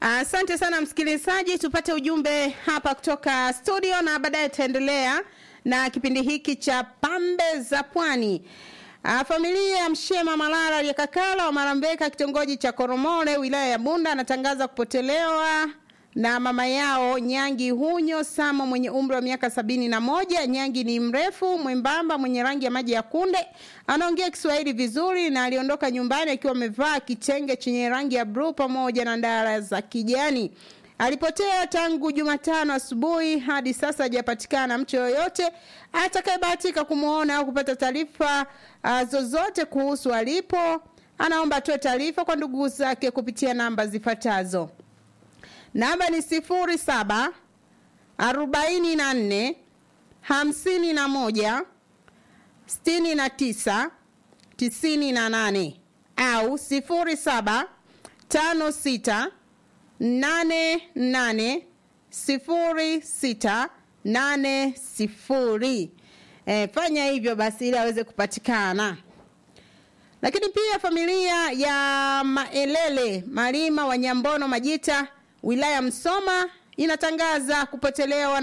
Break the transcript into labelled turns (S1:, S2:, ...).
S1: Asante sana msikilizaji, tupate ujumbe hapa kutoka studio na baadaye tutaendelea na kipindi hiki cha pambe za pwani. Ah, familia ya Mshema Malala aliyekakala wa Marambeka kitongoji cha Koromore wilaya ya Bunda anatangaza kupotelewa na mama yao Nyangi Hunyo Samo mwenye umri wa miaka sabini na moja. Nyangi ni mrefu mwembamba mwenye rangi ya maji ya kunde, anaongea Kiswahili vizuri na aliondoka nyumbani akiwa amevaa kitenge chenye rangi ya bluu pamoja na ndara za kijani. Alipotea tangu Jumatano asubuhi hadi sasa hajapatikana mtu yoyote atakayebahatika kumwona au kupata taarifa uh, zozote kuhusu alipo. Anaomba atoe taarifa kwa ndugu zake kupitia namba zifuatazo. Namba ni sifuri saba arobaini na nne hamsini na moja sitini na tisa tisini na nane au sifuri saba tano sita nane nane sifuri sita nane sifuri. E, fanya hivyo basi ili aweze kupatikana. Lakini pia familia ya Maelele Malima wa Nyambono Majita wilaya Msoma inatangaza kupotelewa